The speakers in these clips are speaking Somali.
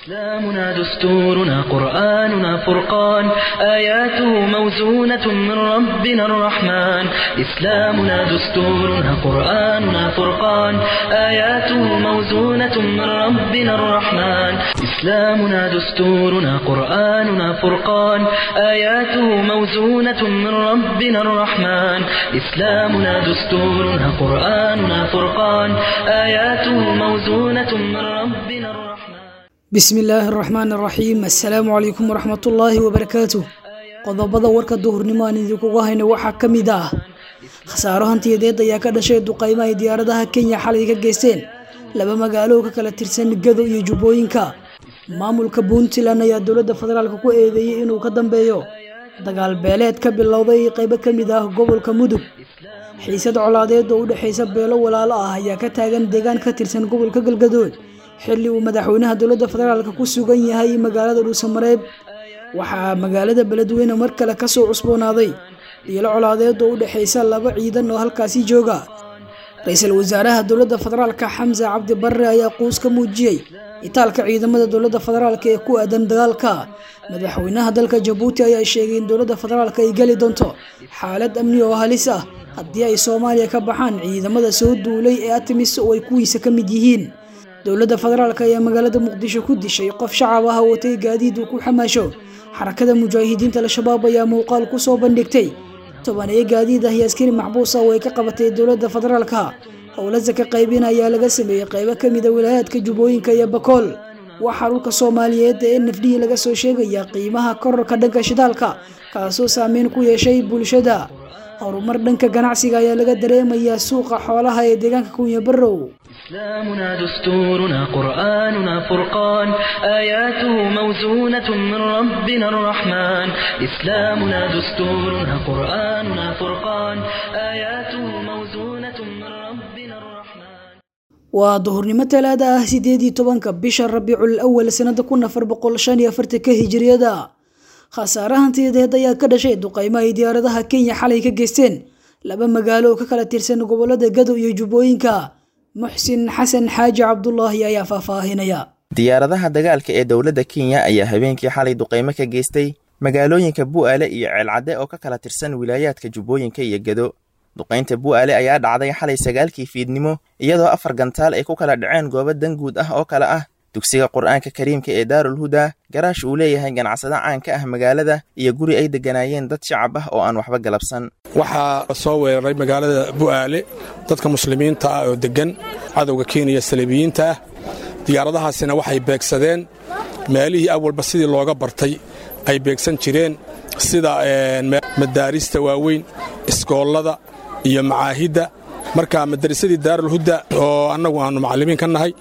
إسلامنا دستورنا قرآننا فرقان آياته موزونة من ربنا الرحمن إسلامنا دستورنا قرآننا فرقان آياته موزونة من ربنا الرحمن إسلامنا دستورنا قرآننا فرقان آياته موزونة من ربنا الرحمن إسلامنا دستورنا قرآننا فرقان آياته موزونة من ربنا الرحمن bismi illaahi araxmaan araxiim assalaamu calaykum waraxmatullaahi wabarakaatu qodobada warka duhurnimo aan idinkuga hayno waxaa ka mid ah khasaaro hantiyadeed ayaa ka dhashay duqaymo ay diyaaradaha kenya xalay ka geysteen laba magaalo ka kala tirsan gado iyo jubbooyinka maamulka puntland ayaa dowladda federaalk ku eedeeyey inuu ka dambeeyo dagaal beeleed ka bilowday qaybo ka mid ah gobolka mudug xiisad colaadeed oo u dhexaysa beelo walaalo ah ayaa ka taagan deegaan ka tirsan gobolka galgadood xilli uu madaxweynaha dowladda federaalk ku sugan yahay magaalada dhuusamareeb waxaa magaalada beledweyne mar kale kasoo cusboonaaday dhiilo colaadeed oo u dhexaysa laba ciidan oo halkaasi jooga ra-iisul wasaaraha dowladda federaalka xamse cabdi barre ayaa quus ka muujiyey itaalka ciidamada dowladda federaalk ee ku aadan dagaalka madaxweynaha dalka jabuuti ayaa sheegay in dowladda federaalk ay geli doonto xaalad amni oo halis ah haddii ay soomaaliya ka baxaan ciidamada soo duulay ee atimis oo ay kuwiisa ka mid yihiin dowladda federaalk ayaa magaalada muqdisho ku dishay qof shacab ah watay gaadiid uu ku xamaasho xarakada mujaahidiinta al-shabaab ayaa muuqaal ku soo bandhigtay tobaneyo gaadiid ah iyo askari maxbuus ah oo ay ka qabatay dowladda federaalka howlasa ka qaybin ayaa laga sameeyey qaybo ka mida wilaayaadka jubbooyinka iyo bakool waxaa dhulka soomaaliyeed ee nafdhihii laga soo sheegaya qiimaha kororka dhanka shidaalka kaasoo saameyn ku yeeshay bulshada horumar dhanka ganacsiga ayaa laga dareemayaa suuqa xoolaha ee deegaanka kunya barrow إسلامنا دستورنا قرآننا فرقان آياته موزونة من ربنا الرحمن إسلامنا دستورنا قرآننا فرقان آياته موزونة من ربنا الرحمن waa duhurnimo talaada ah sideed iyo tobanka bisha rabiicul awal sanada kun afar boqol shan iyo afartanka hijiriyada khasaare hantiyadeed ayaa ka dhashay duqaymo ay diyaaradaha kenya xalay ka geysteen laba magaalo oo ka kala tirsan gobolada gadow iyo jubbooyinka muxsin xasan xaaji cabdulaahi ayaa faahfaahinaya diyaaradaha dagaalka ee dowladda kenya ayaa habeenkii xalay duqaymo ka geystay magaalooyinka bu'aale iyo ceelcadde oo ka kala tirsan wilaayaadka jubbooyinka iyo gedo duqaynta bu'aale ayaa dhacday xalay sagaalkii fiidnimo iyadoo afar gantaal ay ku kala dhaceen goobo danguud ah oo kale ah dugsiga qur-aanka kariimka ee daarul huda garaash uu leeyahay ganacsado caanka ah magaalada iyo guri ay degganaayeen dad shacab ah oo aan waxba galabsan waxaa soo weeraray magaalada bu'aale dadka muslimiinta ah oo deggan cadowga kenya saliibiyiinta ah diyaaradahaasina waxay beegsadeen meelihii awalba sidii looga bartay ay beegsan jireen sida madaarista waaweyn iskoollada iyo macaahidda marka madarisadii daarulhuda oo annagu aannu macallimiin ka nahay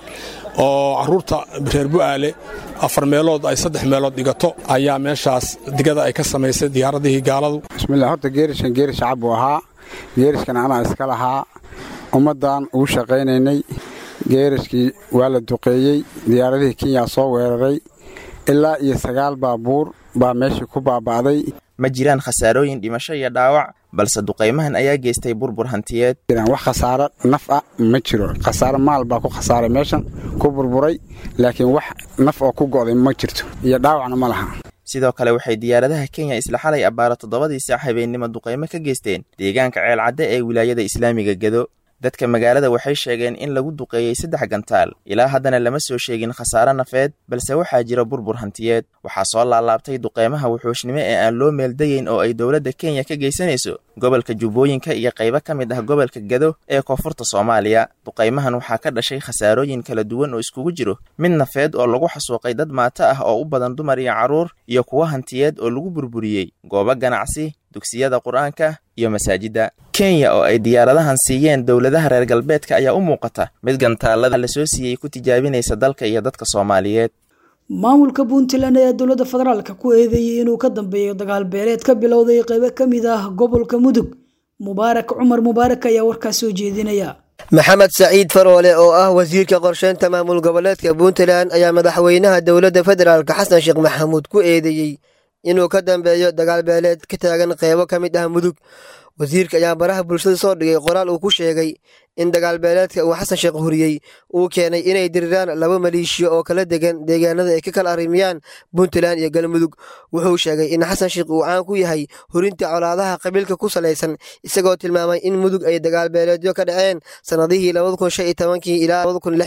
oo carruurta reer bu'aale afar meelood ay saddex meelood dhigato ayaa meeshaas digada ay ka samaysay diyaaradihii gaaladu bismillah horta geeriskan geeris shacab buu ahaa geeriskan anaa iska lahaa ummaddan ugu shaqaynaynay geeriskii waa la duqeeyey diyaaradihii kenya soo weeraray ilaa iyo sagaal baabuur baa meeshii ku baaba'day ma jiraan khasaarooyin dhimasho iyo dhaawac balse duqaymahan ayaa geystay burbur hantiyeed wax khasaaro naf ah ma jiro khasaaro maal baa ku khasaaray meeshan ku burburay laakiin wax naf oo ku go'day ma jirto iyo dhaawacna ma laha sidoo kale waxay diyaaradaha kenya isla xalay abbaaro toddobadii saac habeennimo duqaymo ka geysteen deegaanka ceelcadde ee wilaayada islaamiga gedo dadka magaalada waxay sheegeen in lagu duqeeyey saddex gantaal ilaa haddana lama soo sheegin khasaare nafeed balse waxaa jira burbur hantiyeed waxaa soo laalaabtay duqeymaha wuxuushnimo ee aan loo meeldayeyn oo ay dowladda kenya ka geysanayso gobolka jubbooyinka iyo qaybo ka mid ah gobolka gado ee koonfurta soomaaliya duqaymahan waxaa ka dhashay khasaarooyin kala duwan oo iskugu jiro mid nafeed oo lagu xasuuqay dad maato ah oo u badan dumar iyo carruur iyo kuwo hantiyeed oo lagu burburiyey goobo ganacsi dugsiyada qur-aanka iyo masaajidda kenya oo ay diyaaradahan siiyeen dowladaha reer galbeedka ayaa u muuqata mid gantaalada la soo siiyey ku tijaabinaysa dalka iyo dadka soomaaliyeed maamulka puntland ayaa dowladda federaalka ku eedeeyey inuu ka dambeeyo dagaal beeleed ka bilowday qaybo ka mid ah gobolka mudug mubaarak cumar mubaarak ayaa warkaas soo jeedinaya maxamed saciid faroole oo ah wasiirka qorsheynta maamul goboleedka puntland ayaa madaxweynaha dowladda federaalka xasan sheekh maxamuud ku eedeeyey inuu ka dambeeyo dagaal beeleed ka taagan qeybo ka mid ah mudug wasiirka ayaa baraha bulshada soo dhigay qoraal uu ku sheegay in dagaal beeleedka uu xasan sheekh huriyey uu keenay inay diriraan laba maleeshiya oo kala degan deegaanada ay ka kala arrimiyaan puntland iyo galmudug wuxuu sheegay in xasan sheekh uu caan ku yahay hurinta colaadaha qabiilka ku salaysan isagoo tilmaamay in mudug ay dagaal beeleedyo ka dhaceen sannadihii ilaa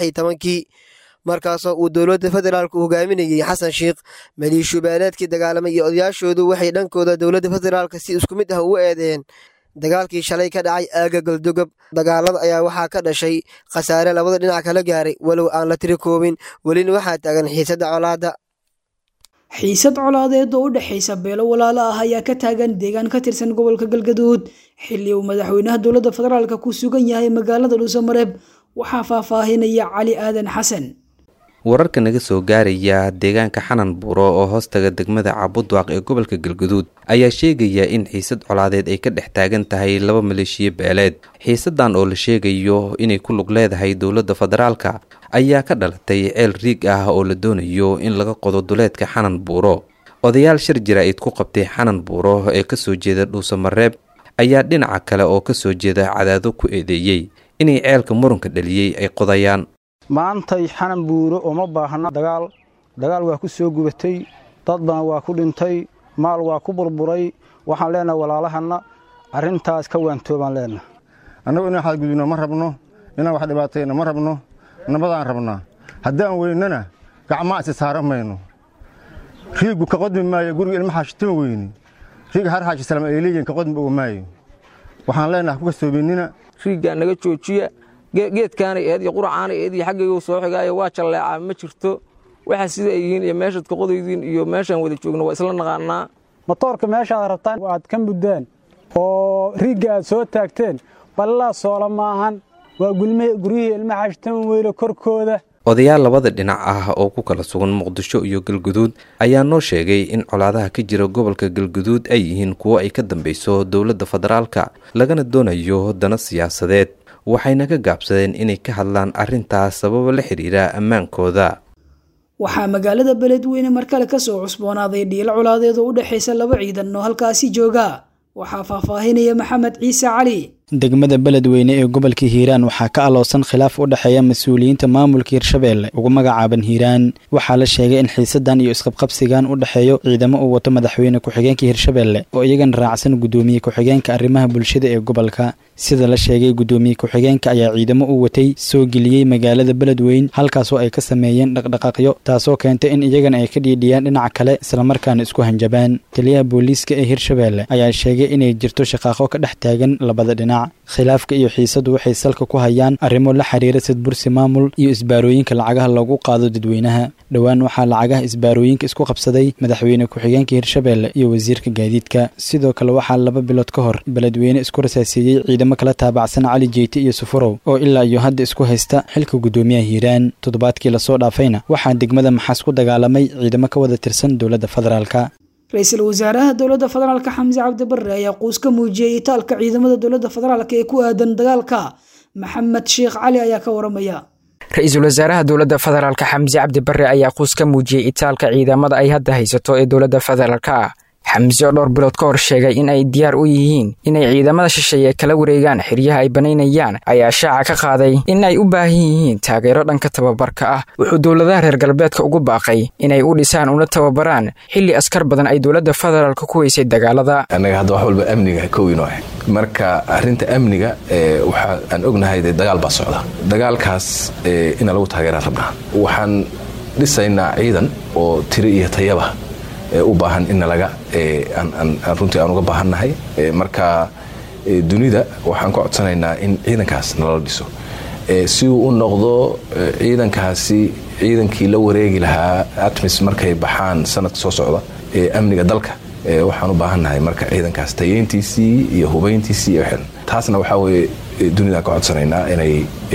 markaasoo uu dowladda federaalku hogaaminayey xasan sheekh maleeshiyo beeleedkii dagaalamay iyo odayaashoodu waxay dhankooda dowladda federaalka si isku mid ah ugu eedeen dagaalkii shalay ka dhacay aaga galdogob dagaalada ayaa waxaa ka dhashay khasaare labada dhinac kala gaaray walow aan la tiri koobin welina waxaa taagan xiisadda colaadda xiisad colaadeed oo u dhexaysa beelo walaalo ah ayaa ka taagan deegaan ka tirsan gobolka galgaduud xilli uu madaxweynaha dowladda federaalka ku sugan yahay magaalada dhuusamareeb waxaa faahfaahinaya cali aadan xasan wararka naga soo gaaraya deegaanka xanan buuro oo hoostaga degmada cabudwaaq ee gobolka galguduud ayaa sheegaya in xiisad colaadeed ay ka dhex taagan tahay laba maleeshiyo beeleed xiisadan oo la sheegayo inay ku lug leedahay dowladda federaalka ayaa ka dhalatay ceel riig ah oo la doonayo in laga qodo duleedka xanan buuro odayaal shir jaraa'id ku qabtay xanan buuro ee kasoo jeeda dhuusamareeb ayaa dhinaca kale oo kasoo jeeda cadaado ku eedeeyey inay ceelka muranka dhaliyey ay qodayaan maantay xanan buuro uma baahna dagaal dagaal waa ku soo gubatay dad badan waa ku dhintay maal waa ku burburay waxaan leenahay walaalahanna arrintaas ka waantoobaan leenahay annagu inaan xadgudubno ma rabno inaan wax dhibaatayna ma rabno nabadaan rabnaa haddaan weynana gacmaa isi saaran mayno riigu ka qodmi maayo guriga ilma xaashitama weyni riig har xaashi salaam eeliyin ka qodmi oga maayo waxaan leenahay kuka soobinnina riiggaa naga joojiya geedkaanay eed iyo quracaanay eed iyo xaggaygu soo xigaayo waa jalleecaa ma jirto waxa sida ay yihiin iyo meeshaad ka qodaydiin iyo meeshaan wada joogno waa isla naqaanaa matoorka meeshaad rabtaan aad ka muddaan oo riigga aad soo taagteen ballaa soola maahan waa guryihii ilma xaashitama weyne korkooda odayaal labada dhinac ah oo ku kala sugan muqdisho iyo galguduud ayaa noo sheegay in colaadaha ka jira gobolka galguduud ay yihiin kuwo ay ka dambayso dowladda federaalka lagana doonayo dana siyaasadeed waxayna ka gaabsadeen inay ka hadlaan arrintaas sababo la xidhiira ammaankooda waxaa magaalada beledweyne mar kale kasoo cusboonaaday dhiilo colaadeed oo u dhexaysa laba ciidan oo halkaasi jooga waxaa faahfaahinaya maxamed ciise cali degmada beledweyne ee gobolka hiiraan waxaa ka aloosan khilaaf u dhexeeya mas-uuliyiinta maamulka hirshabeelle ugu magacaaban hiiraan waxaa la sheegay in xiisadan iyo isqabqabsigan u dhexeeyo ciidamo uu wato madaxweyne ku-xigeenka hirshabeelle oo iyagana raacsan guddoomiye ku-xigeenka arrimaha bulshada ee gobolka sida la sheegay guddoomiye ku-xigeenka ayaa ciidamo u watay soo geliyey magaalada beledweyn halkaasoo ay ka sameeyeen dhaqdhaqaaqyo taasoo keentay in iyagana ay ka dhiidhiyaan dhinaca kale islamarkaana isku hanjabaan taliyaha booliiska ee hirshabeelle ayaa sheegay inay jirto shaqaaqo ka dhex taagan labada dhinac khilaafka iyo xiisadu waxay salka ku hayaan arrimo la xiriira sadbursi maamul iyo isbaarooyinka lacagaha lagu qaado dadweynaha dhowaan waxaa lacagaha isbaarooyinka isku qabsaday madaxweyne ku-xigeenka hirshabeelle iyo wasiirka gaadiidka sidoo kale waxaa laba bilood ka hor beledweyne isku rasaasiiyey ciidamo kala taabacsan cali jeyti iyo sufurow oo ilaa iyo hadda isku haysta xilka guddoomiyaha hiiraan toddobaadkii lasoo dhaafayna waxaa degmada maxaas ku dagaalamay ciidamo ka wada tirsan dowladda federaalka ra-iisul wasaaraha dowladda federaalka xamse cabdi barre ayaa quus ka muujiyey itaalka ciidamada dowladda federaalk ee ku aadan dagaalka maxamed sheekh cali ayaa ka waramaya ra-iisul wasaaraha dowladda federaalka xamse cabdi barre ayaa quus ka muujiyey itaalka ciidamada ay hadda haysato ee dowladda federaalka xamse oo dhowr bilood ka hor sheegay in ay diyaar u yihiin inay ciidamada shisheeye kala wareegaan xeryaha ay banaynayaan ayaa shaaca ka qaaday in ay u baahan yihiin taageero dhanka tababarka ah wuxuu dowladaha reer galbeedka ugu baaqay inay u dhisaan una tababaraan xilli askar badan ay dowladda federaalka ku weysay dagaalada annaga hadda wax walba amniga kowino ah marka arrinta amniga waxa aan ognahay dee dagaal baa socda dagaalkaas ina lagu taageeraan rabnaa waxaan dhisaynaa ciidan oo tiri iyo tayaba u baahan in nalaga runtii aan uga baahannahay marka dunida waxaan ka codsanaynaa in ciidankaas nalala dhiso si uu u noqdo ciidankaasi ciidankii la wareegi lahaa atmis markay baxaan sanadka soo socda ee amniga dalka waxaan u baahannahay marka ciidankaas tayeyntiisii iyo hubayntiisii iyo xidhan taasna waxaa weye dunida ka codsanaynaa inay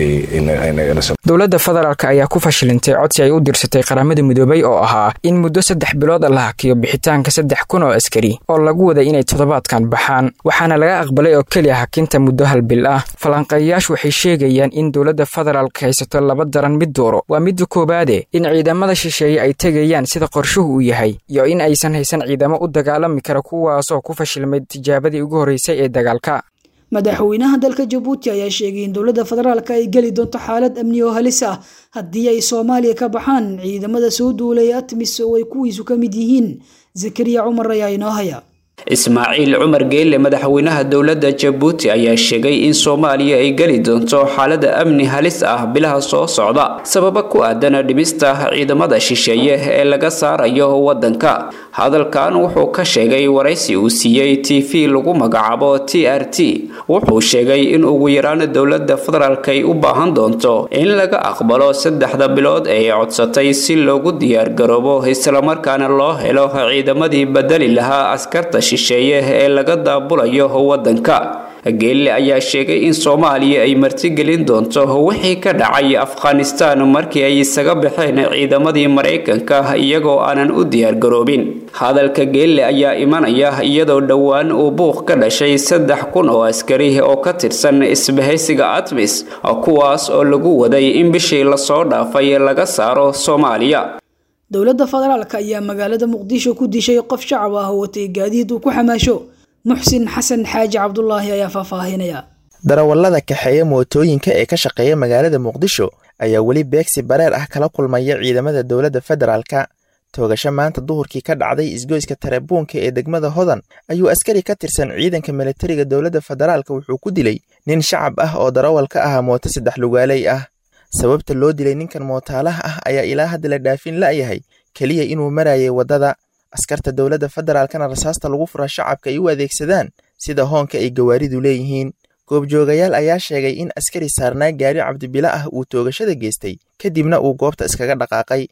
dowladda federaalk ayaa ku fashilintay codsi ay u dirsatay qaramada midoobay oo ahaa in muddo saddex bilood la hakiyo bixitaanka saddex kun oo askari oo lagu waday inay toddobaadkan baxaan waxaana laga aqbalay oo keliya hakinta muddo hal bil ah falanqeeyayaashu waxay sheegayaan in dowladda federaalk haysato laba daran mid dooro waa midda koowaade in ciidamada shisheeye ay tegayaan sida qorshuhu uu yahay iyo in aysan haysan ciidamo u dagaalami kara kuwaasoo ku fashilmay tijaabadii ugu horreysay ee dagaalka madaxweynaha dalka jabuuti ayaa sheegay in dowladda federaalka ay geli doonto xaalad amni oo halis ah haddii ay soomaaliya ka baxaan ciidamada soo duulay atmis oo ay kuwiisu ka mid yihiin zakariya cumar ayaa inoo haya ismaaciil cumar geelle madaxweynaha dowladda jabuuti ayaa sheegay in soomaaliya ay geli doonto xaalada amni halis ah bilaha soo socda sababa ku aadan dhimista ciidamada shisheeye ee laga saarayo wadanka hadalkan wuxuu ka sheegay waraysi uu siiyey t v lagu magacaabo t r t wuxuu sheegay in ugu yaraan dowladda federaalk ay u baahan doonto in laga aqbalo saddexda bilood ee codsatay si loogu diyaargaroobo islamarkaana loo helo ciidamadii bedeli lahaa askarta shisheeye ee laga daabulayo wadanka geelle ayaa sheegay in soomaaliya ay martigelin doonto wixii ka dhacay afghanistan markii ay isaga baxeen ciidamadii maraykanka iyagoo aanan u diyaargaroobin hadalka geelle ayaa imanaya iyadoo dhowaan uu buuq ka dhashay saddex kun oo askari oo ka tirsan isbahaysiga atmis kuwaas oo lagu waday in bishii lasoo dhaafay laga saaro soomaaliya dowladda federaalk ayaa magaalada muqdisho ku dishay qof shacab ah oo watay gaadiid uu ku xamaasho muxsin xasan xaaji cabdulaahi ayaa faahfaahinaya darawallada kaxeeya mootooyinka ee ka shaqeeya magaalada muqdisho ayaa weli beegsi bareer ah kala kulmaya ciidamada dowladda federaalka toogasho maanta duhurkii ka dhacday isgoyska tarebuunka ee degmada hodan ayuu askari ka tirsan ciidanka militariga dowladda federaalka wuxuu ku dilay nin shacab ah oo darawal ka ahaa mooto saddex lugaaley ah sababta loo dilay ninkan mootaalaha ah ayaa ilaa hadda la dhaafin la'yahay keliya inuu marayay waddada askarta dowladda federaalkana rasaasta lagu fura shacabka ay u adeegsadaan sida hoonka ay gawaaridu leeyihiin goobjoogayaal ayaa sheegay in askari saarnaa gaari cabdibila ah uu toogashada geystay kadibna uu goobta iskaga dhaqaaqay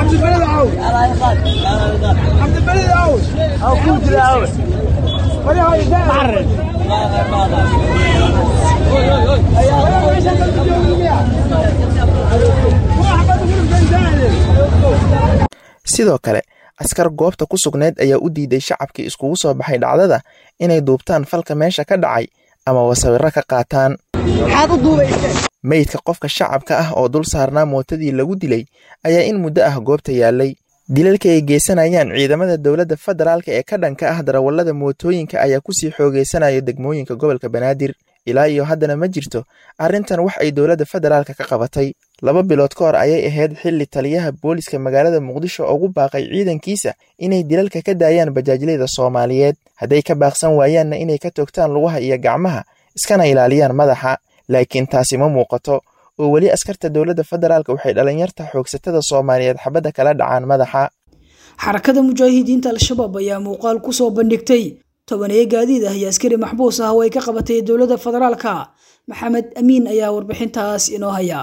sidoo kale askar goobta ku sugnayd ayaa u diiday shacabkii iskugu soo baxay dhacdada inay duubtaan falka meesha ka dhacay ama wasawirro ka qaataan meydka qofka shacabka ah oo dul saarnaa mootadii lagu dilay ayaa in muddo ah goobta yaallay dilalka ay geysanayaan ciidamada dowladda federaalka ee ka dhanka ah darawallada mootooyinka ayaa kusii xoogeysanaya degmooyinka gobolka banaadir ilaa iyo haddana ma jirto arrintan wax ay dowladda federaalka ka qabatay laba bilood ka hor ayay ahayd xilli taliyaha booliska magaalada muqdisho ugu baaqay ciidankiisa inay dilalka ka daayaan bajaajleyda soomaaliyeed hadday ka baaqsan waayaanna inay ka toogtaan lugaha iyo gacmaha iskana ilaaliyaan madaxa laakiin taasi ma muuqato oo weli askarta dowladda federaalka waxay dhalinyarta xoogsatada soomaaliyeed xabadda kala dhacaan madaxa xarakada mujaahidiinta al-shabaab ayaa muuqaal ku soo bandhigtay tobaneeye gaadiid ah iyo askari maxbuus ah oo ay ka qabatay dowladda federaalka maxamed amiin ayaa warbixintaas inoo haya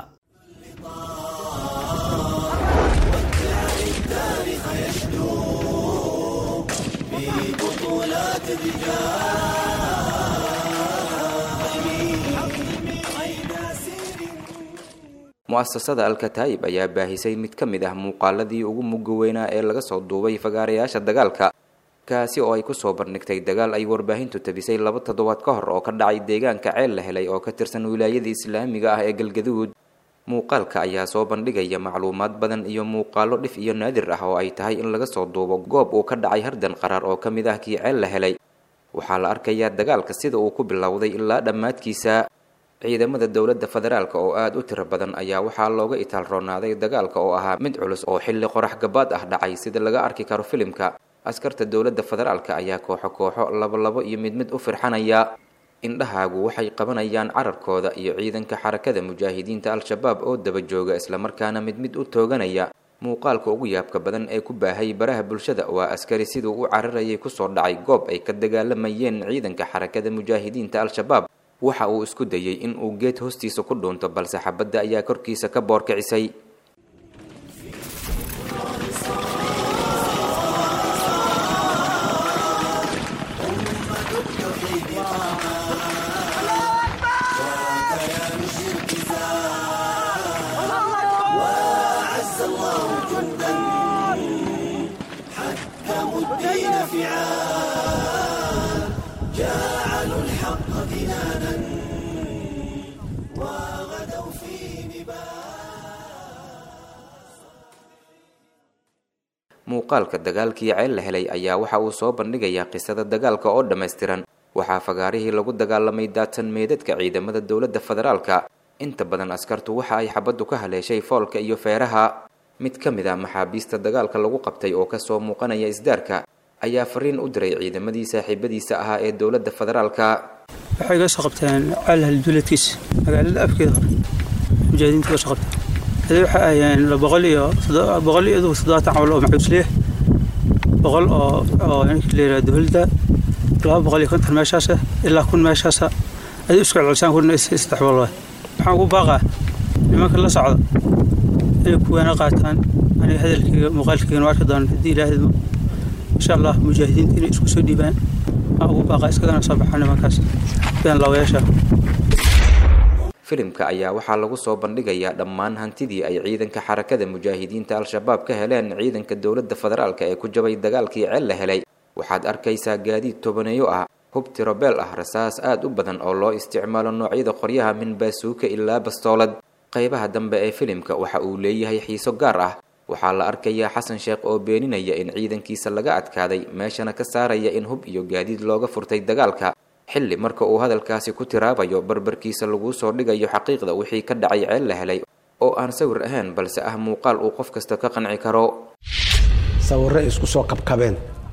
mu'asasada alkataa'ib ayaa baahisay mid ka mid ah muuqaaladii ugu mugga weynaa ee laga soo duubay fagaarayaasha dagaalka kaasi oo ay kusoo bandhigtay dagaal ay warbaahintu tabisay laba toddobaad ka hor oo ka dhacay deegaanka ceel la helay oo ka tirsan wilaayada islaamiga ah ee galgaduud muuqaalka ayaa soo bandhigaya macluumaad badan iyo muuqaalo dhif iyo naadir ah oo ay tahay in laga soo duubo goob uu ka dhacay hardan qaraar oo ka mid ah kii ceel la helay waxaa la arkayaa dagaalka sida uu ku bilowday ilaa dhammaadkiisa ciidamada dowladda federaalka oo aada u tiro badan ayaa waxaa looga itaal roonaaday dagaalka oo ahaa mid culus oo xilli qorax gabaad ah dhacay sida laga arki karo filimka askarta dowladda federaalka ayaa kooxo kooxo labolabo iyo mid mid u firxanaya indhahaagu waxay qabanayaan cararkooda iyo ciidanka xarakada mujaahidiinta al-shabaab oo daba jooga islamarkaana mid mid u tooganaya muuqaalka ugu yaabka badan ee ku baahay baraha bulshada waa askari siduu u cararayay kusoo dhacay goob ay ka dagaalamayeen ciidanka xarakada mujaahidiinta al-shabaab waxa uu isku dayey in uu geed hoostiisa ku dhuunto balse xabadda ayaa korkiisa ka boorkicisay الفعال جعلوا الحق كنانا وغدوا في muuqaalka dagaalkii ceel la helay ayaa waxa uu soo bandhigayaa qisada dagaalka oo dhammaystiran waxaa fagaarihii lagu dagaalamay daadsan meedadka ciidamada dowladda federaalka inta badan askartu waxa ay xabaddu ka haleeshay foolka iyo feeraha mid ka mid a maxaabiista dagaalka lagu qabtay oo kasoo muuqanaya isdaarka ayaa fariin u diray ciidamadii saaxiibadiisa ahaa ee dowladda federaalka waxay iga soo qabteen caalhal duuleedkiisa magaalada afkeeda hore mujaahidiinta iga soo qabteen hadii waxay ahayeen boqol iyo boqol iyo idugu toddobaatan cawl oo macuusliya boqol oo oo ninka la yidhaha dowladda laba boqol iyo konton meeshaasa ilaa kun meeshaasa adii isku celcelisaan kun iyo saddex boqol waay waxaan ugu baaqaa nimanka la socda inay kuwaana qaataan aniga hadalkayga muuqaalkayga nu arki doona haddii ilaahidmo insha allah mujaahidiinta inay isku soo dhiibaan waxaan ugu baaqaa iskagana soo baxaa nimankaas been lawayaasha filimka ayaa waxaa lagu soo bandhigayaa dhammaan hantidii ay ciidanka xarakada mujaahidiinta al-shabaab ka heleen ciidanka dowladda federaalka ee ku jabay dagaalkii ceel la helay waxaad arkaysaa gaadiid tobaneeyo ah hub tirobeel ah rasaas aad u badan oo loo isticmaalo noocyada qoryaha min baasuuka ilaa bastoolad qaybaha dambe ee filimka waxa uu leeyahay xiiso gaar ah waxaa la arkayaa xasan sheekh oo beeninaya in ciidankiisa laga adkaaday meeshana ka saaraya in hub iyo gaadiid looga furtay dagaalka xilli marka uu hadalkaasi ku tiraabayo barbarkiisa laguu soo dhigayo xaqiiqda wixii ka dhacay ceel la helay oo aan sawir ahayn balse ah muuqaal uu qof kasta ka qanci karo sawirro isku soo kabkabeen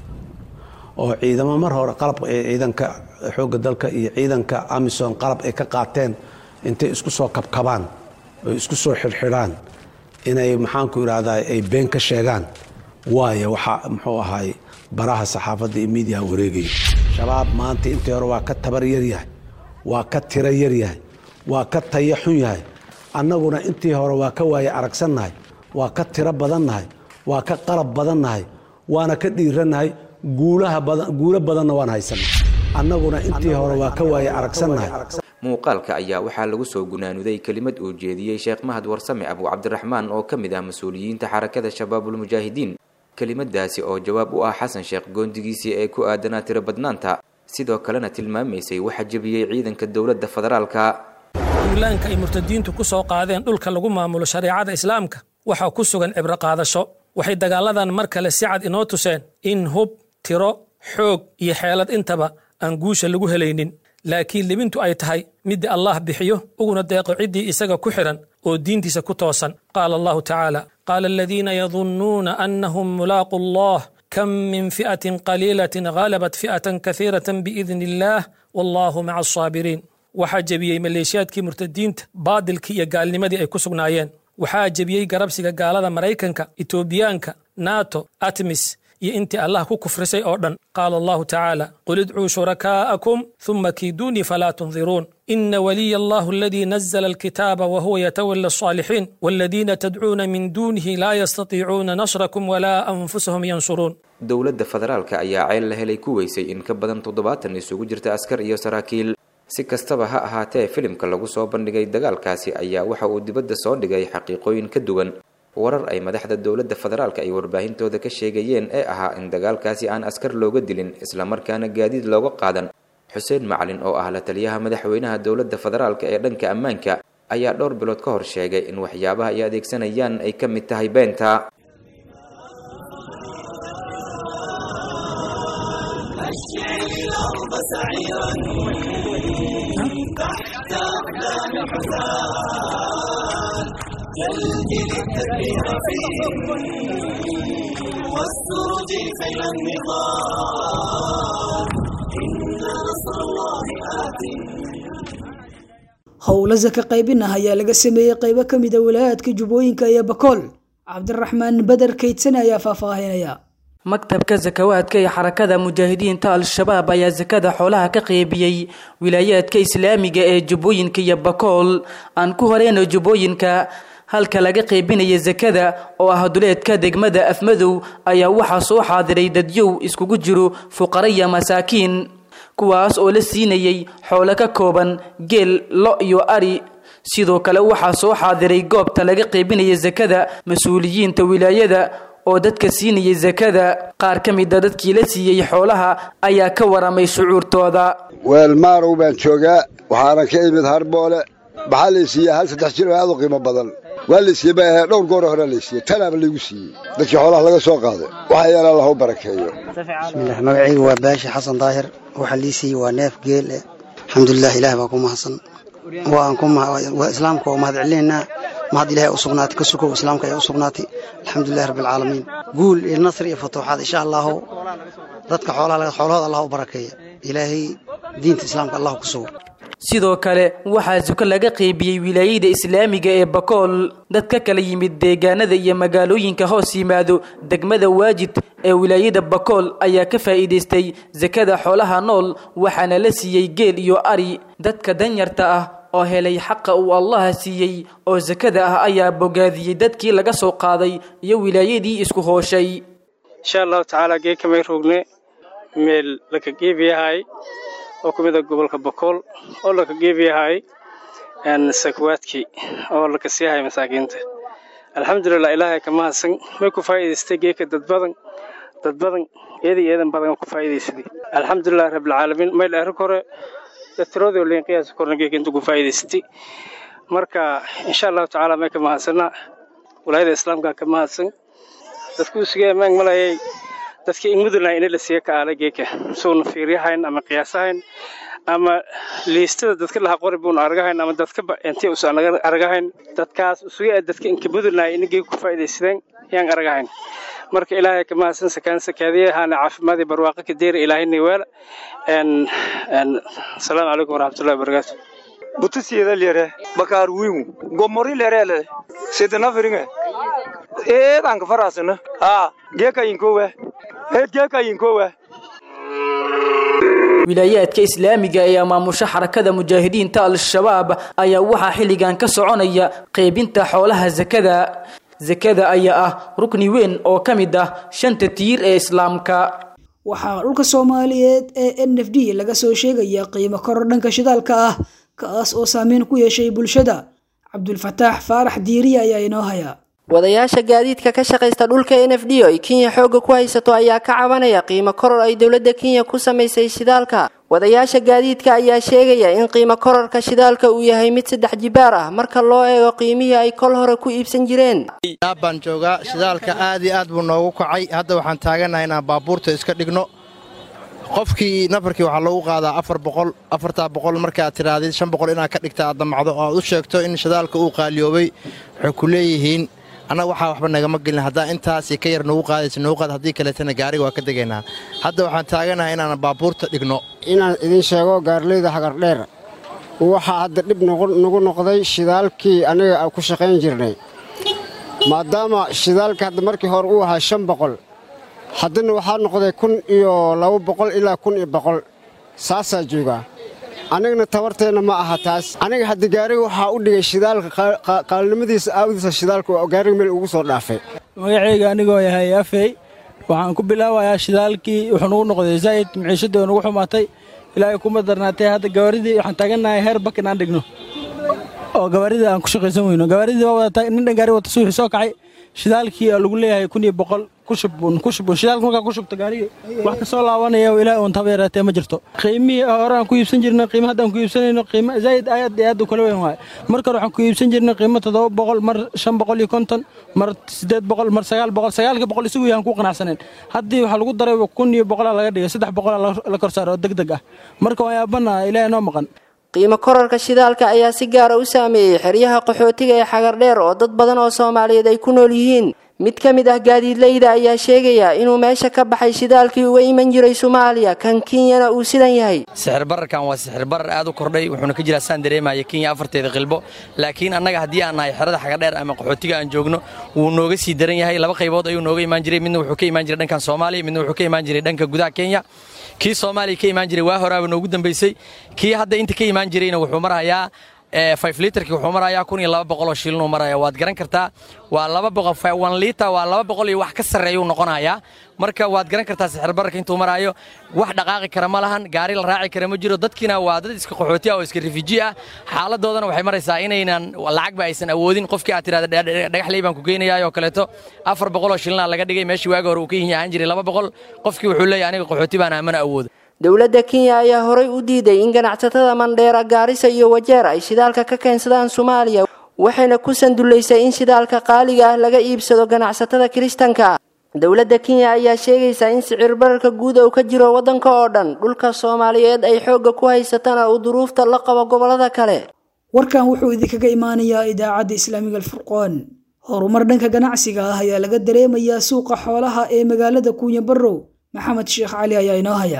oo ciidamo mar hore qalab ciidanka xoogga dalka iyo ciidanka amisom qalab ay ka qaateen intay isku soo kabkabaan oo isku soo xidhxidhaan inay maxaanku idhaahdaa ay been ka sheegaan waayo waxaa muxuu ahaay baraha saxaafadda iyo miidiyaha wareegaya shabaab maanta intii hore waa ka tabar yar yahay waa ka tiro yar yahay waa ka taya xun yahay annaguna intii hore waa ka waaye aragsannahay waa ka tiro badannahay waa ka qalab badannahay waana ka dhiirannahay guulaha badan guulo badanna waan haysanay annaguna intii hore waa ka waaye aragsannahay muuqaalka ayaa waxaa lagu soo gunaanuday kelimad uu jeediyey sheekh mahad warsame abu cabdiraxmaan oo ka mid ah mas-uuliyiinta xarakada shabaabulmujaahidiin kelimadaasi oo jawaab u ah xasan sheekh goondigiisii ee ku aadanaa tiro badnaanta sidoo kalena tilmaamaysay waxa jebiyey ciidanka dowladda federaalka duulaanka ay murtadiintu ku soo qaadeen dhulka lagu maamulo shareecada islaamka waxaa ku sugan cibro qaadasho waxay dagaaladan mar kale si cad inoo tuseen in hub tiro xoog iyo xeelad intaba aan guusha lagu helaynin laakiin libintu ay tahay midda allah bixiyo uguna deeqo ciddii isaga ku xidhan oo diintiisa ku toosan qaala allahu tacaala qaala aladiina yadunnuuna annahum mulaaqu allah kam min fi'atin qaliilatin ghalabat fi'atan kahiiratan biidni illaah wallahu maca asaabiriin waxaa jebiyey maleeshiyaadkii murtadiinta baadilkii iyo gaalnimadii ay ku sugnaayeen waxaa jebiyey garabsiga gaalada maraykanka etoobiyaanka nato atmis iyo intii allah ku kufrisay oo dhan qaala allahu tacaala qul idcuu shurakaa'akum huma kiiduunii falaa tundiruun ina waliya allahu aladii nazla alkitaaba wahuwa yatawala alصaalixiin waladiina tadcuuna min duunihi laa yastatiicuuna nasrakum walaa anfusahum yansuruun dowladda federaalka ayaa ceel la helay ku weysay in ka badan toddobaatan isugu jirta askar iyo saraakiil si kastaba ha ahaatee filimka lagu soo bandhigay dagaalkaasi ayaa waxa uu dibadda soo dhigay xaqiiqooyin ka duwan warar ay madaxda dowladda federaalka ay warbaahintooda ka sheegayeen ee ahaa in dagaalkaasi aan askar looga dilin islamarkaana gaadiid looga qaadan xuseen macalin oo ah la taliyaha madaxweynaha dowladda federaalka ee dhanka ammaanka ayaa dhowr bilood ka hor sheegay in waxyaabaha ay adeegsanayaan ay ka mid tahay beenta جلد التكبير فيه والسرج خيل النضال إن نصر الله آت howlo saka qaybin ah ayaa laga sameeyey qaybo ka mida walaayaadka jubbooyinka iyo bakool cabdiraxmaan beder kaydsan ayaa faahfaahinaya maktabka sakawaadka ee xarakada mujaahidiinta al-shabaab ayaa sakada xoolaha ka qeybiyey wilaayaadka islaamiga ee jubbooyinka iyo bakool aan ku horeyno jubbooyinka halka laga qeybinaya sakada oo ah duleedka degmada afmadow ayaa waxaa soo xaadiray dadyow iskugu jiro fuqara iyo masaakiin kuwaas oo la siinayay xoolo ka kooban geel lo iyo ari sidoo kale waxaa soo xaadiray goobta laga qeybinaya sakada mas-uuliyiinta wilaayada oo dadka siinayay sakada qaar ka mida dadkii la siiyey xoolaha ayaa ka waramay shucuurtooda weelmaarow baan joogaa waxaana ka imid harboole maxaa laysiiye hal saddex jir oo aad u qiimo badan waa laysiiye ba ahee dhowr goor hore laysiiye tanaaba laygu siiyey dadkii xoolaha laga soo qaaday waxa yaala allah u barakeeyo bismillaah magacaygu waa baashi xasan daahir waxaa lii siiyey waa neef geel eh alxamdulilah ilaah baa ku mahadsan waan ku waa islaamka oo mahad celinaynaa mahad ilaahay u sugnaatay ka sukow islaamka ayaa u sugnaatay alxamdulilahi rabbi alcaalamiin guul iyo nasri iyo futuuxaad insha allahu dadka xoolaha xoolahooda allah u barakeeya ilaahay diinta islaamka allah ku sugo sidoo kale waxaa suko laga qeybiyey wilaayada islaamiga ee bakool dad ka kala yimid deegaanada iyo magaalooyinka hoos yimaado degmada waajid ee wilaayada bakool ayaa ka faa'iidaystay sakada xoolaha nool waxaana la siiyey geel iyo ari dadka danyarta ah oo helay xaqa uu allaha siiyey oo sakada ah ayaa bogaadiyey dadkii laga soo qaaday iyo wilaayadii isku hooshay insha allahu tacaala geekamay rogne meel laka geebiyahay oo ku mid a gobolka bokool oo laka geebiyahay sakwaadkii oo laka siiyahay masaakiinta alxamdulilah ilaahay ka mahadsan may ku faa'iidaystay geeka dad badan dad badan eeday eedan badan oo ku faa'iidaysaday alxamdulilah rabbilcaalamiin mayl erik hore datiroodii oo liin qiyaasa korna geeka inta ku faa'iidaysatay marka insha allahu tacaala may ka mahadsanaa walaayada islaamka ka mahadsan dadku isuga ammaan malayay dadka in mudunay ina la siiya ka aala geeka suuna fiiryahayn ama qiyaasahayn ama liistada dadka laha qori buuna argahayn ama dadka intii usan argahayn dadkaas isuga dadka inka mudunay ina geeka ku faa'iidaysadeen yaan argahayn marka ilaahay ka mahadsan sakaan sakaadiye haana caafimaadii barwaaqo ka deera ilaahayna weela asalaamu calaykum waraxmatullahi wabarakaatu butusiyada lere bakar wimu gomori lerele sidana firinge eedan ka farasana ha geeka inkowe eed geeka inkowe wilaayaadka islaamiga ee maamusha xarakada mujaahidiinta al-shabaab ayaa waxaa xilligan ka soconaya qaybinta xoolaha sakada sakada ayaa ah rukni weyn oo ka mid ah shanta tiir ee islaamka waxaa dhulka soomaaliyeed ee n f d laga soo sheegaya qiimo koror dhanka shidaalka ah kaas oo saameyn ku yeeshay bulshada cabdulfataax faarax diiriya ayaa inoo haya wadayaasha gaadiidka ka shaqaysta dhulka n f d oo ay kenya xoogga ku haysato ayaa ka cabanaya qiimo koror ay dowladda kenya ku samaysay shidaalka wadayaasha gaadiidka ayaa sheegaya in qiimo kororka shidaalka uu yahay mid saddex jibaar ah marka loo eego qiimihii ay kol hore ku iibsan jireen baan joogaa shidaalka aad iyo aad buu noogu kacay hadda waxaan taaganahay inaan baabuurta iska dhigno qofkii nafarkii waxaa loogu qaadaa afar boqol afartaa boqol markaad tidhaahdid shan boqol inaad ka dhigta aad damacdo oo aad u sheegto in shidaalka uu qaaliyoobay waxay ku leeyihiin annaga waxaa waxba nagama gelin haddaa intaasi ka yar nagu qaadaysa nagu qaad haddii kaleetana gaariga waa ka degaynaa hadda waxaan taaganahay inaan baabuurta dhigno inaan idin sheego gaarleyda hagardheer waxaa hadda dhib nagu noqday shidaalkii aniga ku shaqayn jirnay maadaama shidaalka hadda markii hore uu ahaa shan boqol haddana waxaa noqday kun iyo laba boqol ilaa kun iyo boqol saasaa joogaa anigana tabarteenna ma aha taas aniga hadda gaariga waxaa u dhigay shidaalka qaalnimadiisa aawdiisa shidaalka oo gaariga meel ugu soo dhaafay magacayga anigoo yahay afey waxaan ku bilaabayaa shidaalkii wuxuu nagu noqday zaa'id maciishadii oo nagu xumaatay ilaahay kuma darnaatay hadda gawaaridii waxaan taagannahay heer bak inaan dhigno oo gawaaridii aan ku shaqaysan weyno gawaaridii waa wadataa nin dhan gaari wata suuxi soo kacay shidaalkii oo lagu leeyahay kun iyo boqol kushubun kushubun shidaalka markaa ku shubto gaarigii wax kasoo laabanaya oo ilaahay uun taba yaraatee ma jirto qiimihii hore aan ku iibsan jirnay qiimo haddaan ku iibsanayno qiimo zaa'id aad iyo aad u kala weyn waaye marka hore waxaan ku iibsan jirnay qiimo toddoba boqol mar shan boqol iyo konton mar siddeed boqol mar sagaal boqol sagaalka boqol isagu yahan ku qanacsaneen haddii waxaa lagu daray kun iyo boqolaa laga dhigay saddex boqolaa la kor saara oo deg deg ah marka waan yaabanaha ilaahay noo maqan qiimo kororka shidaalka ayaa si gaara u saameeyey xeryaha qaxootiga ee xagardheer oo dad badan oo soomaaliyeed ay ku nool yihiin mid ka mid ah gaadiidleyda ayaa sheegaya inuu meesha ka baxay shidaalkii uga iman jiray soomaaliya kan kenyana uu sidan yahay sixir bararkan waa sixir barar aad u kordhay wuxuuna ka jiraa saan dareemaya kenya afarteeda qilbo laakiin annaga haddii aan nahay xerada xagadheer ama qaxootiga aan joogno wuu nooga sii daran yahay laba qaybood ayuu nooga imaan jiray midna wuxuu ka imaan jiray dhankan soomaaliya midna wuxuu ka imaan jiray dhanka gudaha kenya kii soomaaliya ka imaan jiray waa horaaba noogu dambaysay kii hadda inta ka imaan jirayna wuxuu marahayaa five litrkii wuxuu marayaa kun iyo laba boqol oo shilinuu maraya waad garan kartaa waa laba boqol one liter waa laba boqol iyo wax ka sarreeyuu noqonayaa marka waad garan kartaa sixir bararka intuu maraayo wax dhaqaaqi kara ma lahan gaari la raaci kara ma jiro dadkiina waa dad iska qaxooti ah oo iska rifuji ah xaaladoodana waxay maraysaa inaynan lacagba aysan awoodin qofkii aad tirahda dhagaxley baan ku geynayaa oo kaleeto afar boqol oo shilina laga dhigay meeshii waagi hore uu ka yihin ahaan jiray laba boqol qofkii wuxuu leeyahay aniga qaxooti baan aamana awoodo dowladda kenya ayaa horay u diiday in ganacsatada mandheera gaarisa iyo wajeer ay shidaalka ka keensadaan soomaaliya waxayna ku sandullaysay in shidaalka qaaliga ah laga iibsado ganacsatada kiristanka dowladda kenya ayaa sheegaysa in sicir bararka guud uu ka jiro waddanka oo dhan dhulka soomaaliyeed ay xoogga ku haysatana uu duruufta la qabo gobollada kale warkan wuxuu idinkaga imaanayaa idaacadda islaamiga alfurqoon horumar dhanka ganacsiga ah ayaa laga dareemayaa suuqa xoolaha ee magaalada kuunya barrow maxamed sheekh cali ayaa inoo haya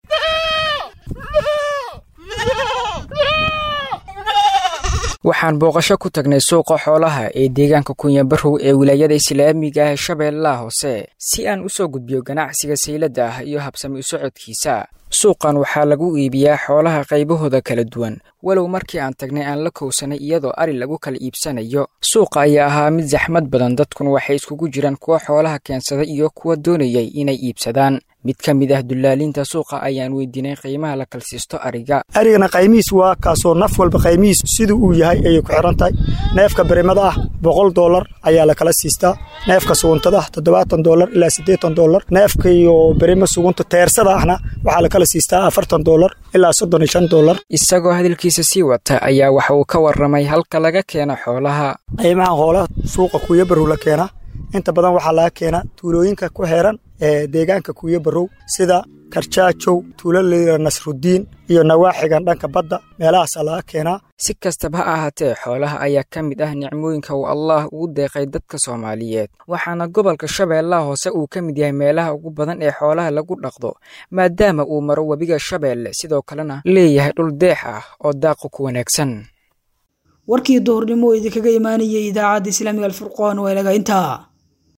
waxaan booqasho ku tagnay suuqa xoolaha ee deegaanka kunyabarow ee wilaayada islaamiga ah shabeellaha hoose si aan u soo gudbiyo ganacsiga sayladda ah iyo habsami u socodkiisa suuqan waxaa lagu iibiyaa xoolaha qaybahooda kala duwan walow markii aan tagnay aan la kowsanay iyadoo ari lagu kala iibsanayo suuqa ayaa ahaa mid saxmad badan dadkuna waxay iskugu jiraan kuwa xoolaha keensaday iyo kuwa doonayay inay iibsadaan mid ka mid ah dullaaliinta suuqa ayaan weydiinay qiimaha la kalsiisto ariga arigana qaymihiis waa kaasoo naf walba qaymihiis siduu uu yahay ayay ku xiran tahay neefka barimada ah boqol doolar ayaa la kala siistaa neefka suguntada ah toddobaatan doolar ilaa siddeetan doolar neefka iyo berimo sugunta teersada ahna waxaa la kala siistaa afartan doolar ilaa soddon iyo shan doolar isagoo hadalkiisa sii wata ayaa waxa uu ka warramay halka laga keeno xoolaha qiimaha hoolaha suuqa kuuya barow la keenaa inta badan waxaa laga keenaa tuulooyinka ku xeeran ee deegaanka kuuya barow sida karjaajow tuulaleyda nasrudiin iyo nawaaxigan dhanka badda meelahaasaa laga keenaa si kastaba ha ahaatee xoolaha ayaa ka mid ah nicmooyinka uu allaah ugu deeqay dadka soomaaliyeed waxaana gobolka shabeellaha hoose uu ka mid yahay meelaha ugu badan ee xoolaha lagu dhaqdo maadaama uu maro webiga shabeelle sidoo kalena leeyahay dhul deex ah oo daaqu ku wanaagsan warkii duhurnimo idinkaga imaanayay idaacadda islaamiga alfurqoon waa inaga intaa